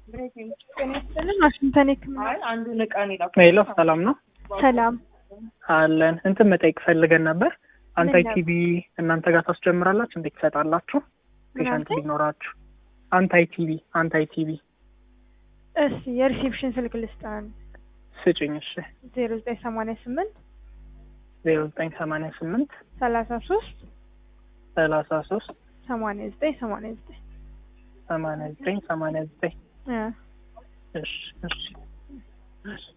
ዋሽንግተን ህክምና አንዱን እቃ ነው የላኩት። ሄሎ ሰላም ነው ሰላም አለን። እንትን መጠየቅ ፈልገን ነበር። አንታይ ምን ቲቪ እናንተ ጋር ታስጀምራላችሁ? እንዴት ትሰጣላችሁ? ፔሸንት አልከኝ? ቢኖራችሁ አንታይ ቲቪ አንታይ ቲቪ እሺ የሪሴፕሽን ስልክ ልስጣን ስጭኝ። እሺ ዜሮ ዘጠኝ ሰማንያ ስምንት ዜሮ ዘጠኝ ሰማንያ ስምንት ሰላሳ ሶስት ሰላሳ ሶስት ሰማንያ ዘጠኝ ሰማንያ ዘጠኝ ሰማንያ ዘጠኝ ሰማንያ ዘጠኝ እ እሺ እሺ እሺ